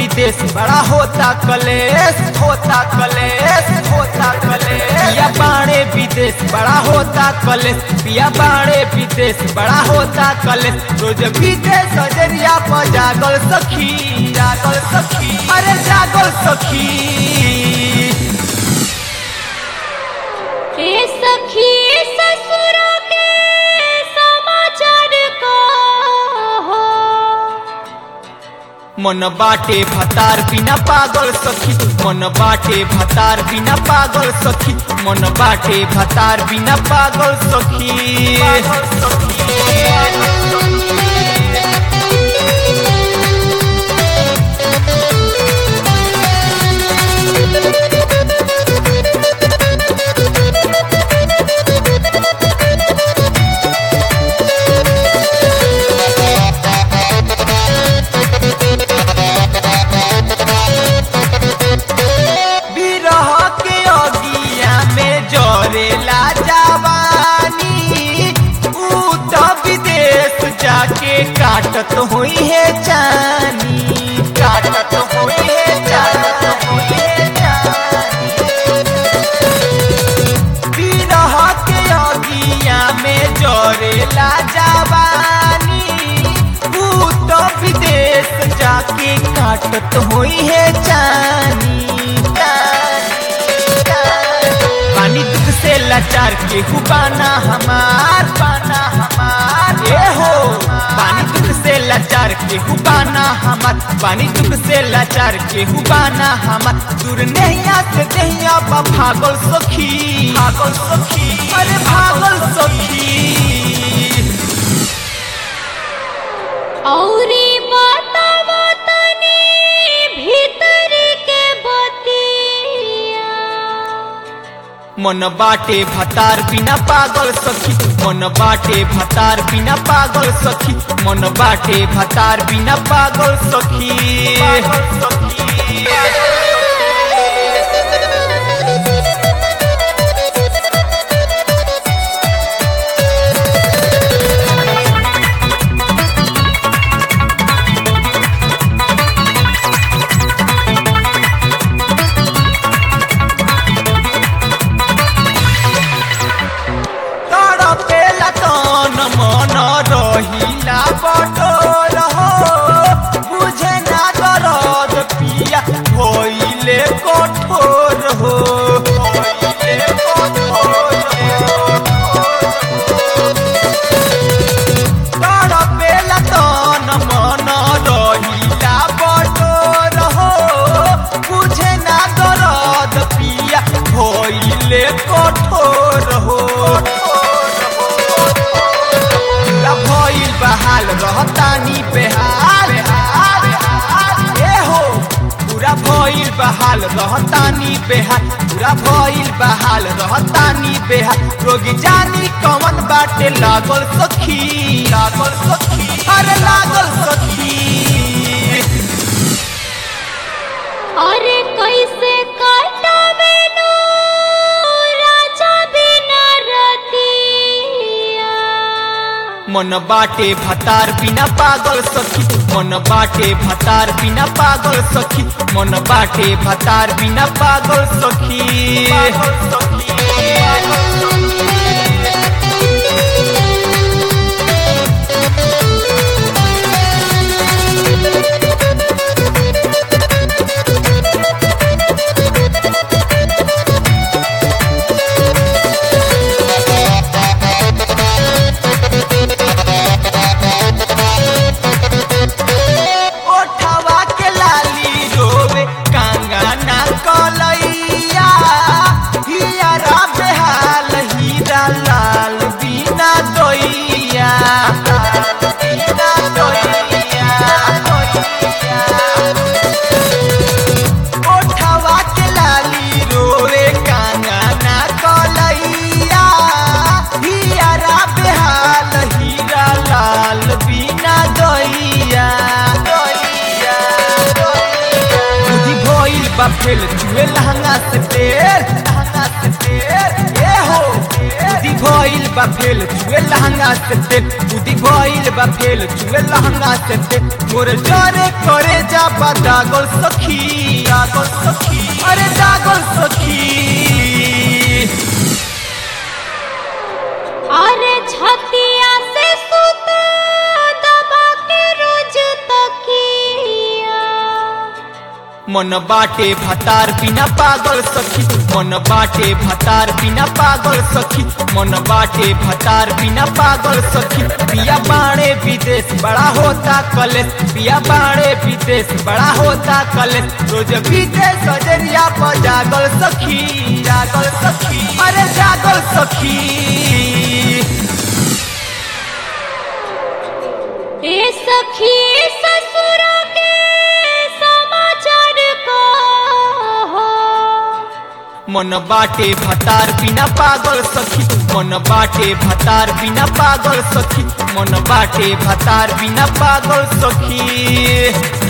विदेश बड़ा होता कलेश होता कलेश होता कलेश पिया बाड़े विदेश बड़ा होता कलेश पिया बाड़े विदेश बड़ा होता कलेश रोज विदेश अजरिया पर जागल सखी जागल सखी अरे जागल सखी हे सखी ससुर के समाचार को हो मन बाटे भतार बिना पागल सखी मन बाटे भतार बिना पागल सखी मन बाटे भतार बिना पागल सखी बिरह के अगिया में जरेला जवानी ऊ तो विदेश जाके काटत हुई है जानी काटत हुई है जानी बिरह के अगिया में जरेला जवानी ऊ तो विदेश जाके काटत हुई है जानी पानी दुख से लाचार के हुबाना हमार पाना हमार ये हो पानी दुख से लाचार के हुबाना हमार पानी दुख से लाचार के हुबाना हमार दूर नैया से नैया बा भागल सखी भागल सखी अरे भागल सखी औरी बतावा तनी भीतर के बतिया मन बाटे भतार बिना पागल सखी मन बाटे भतार बिना पागल सखी मन बाटे भतार बिना पागल सखी तड़पेला तन मन रहिला बटोर हो बुझे ना दरद पिया होइले कठोर हो होइले कठोर तड़पेला तन मन रहिला बटोर हो बुझे ना दरद पिया होइले कठोर हो पूरा भइल बहाल रहतानी बेहाल ए हो पूरा भइल बहाल रहतानी बेहाल पूरा भइल बहाल रहतानी बेहाल रोगी जानी कवन बाटे लागल सखी लागल सखी अरे लागल सखी अरे कैसे कटवे नो राजा बिना रतिया मन बाटे भतार बिना पागल सखी मन बाटे भतार बिना पागल सखी मन बाटे भतार बिना पागल सखी ओठवा के लाली रोवे कांगाना कलैया हियरा बेहाल हीरा लाल बिना दोइया बिना दोइया ओठवा के लाली रोवे कांगाना कलैया हियरा बेहाल हीरा लाल बिना दोइया बुद्धि भइल बा फेल चुए लहंगा से तेल लहंगा से तेल ए हो बुद्धि भइल बा फेल चुए लहंगा से तेल बुद्धि भइल बा फेल चुए लहंगा से तेल मोर जरे करे जा बा दागल सखी दागल सखी अरे दागल सखी अरे छतिया से सुता दबा के रोज तकिया मन बाटे भतार बिना पागल सखी मन बाटे भतार बिना पागल सखी मन बाटे भतार बिना पागल सखी पिया बाणे विदेश बड़ा होता कलेश पिया बाणे विदेश बड़ा होता कलेश रोज विदेश सजरिया पर जागल सखी जागल सखी अरे जागल सखी ए सखी ससुर के समाचार को मन बाटे भतार बिना पागल सखी मन बाटे भतार बिना पागल सखी मन बाटे भतार बिना पागल सखी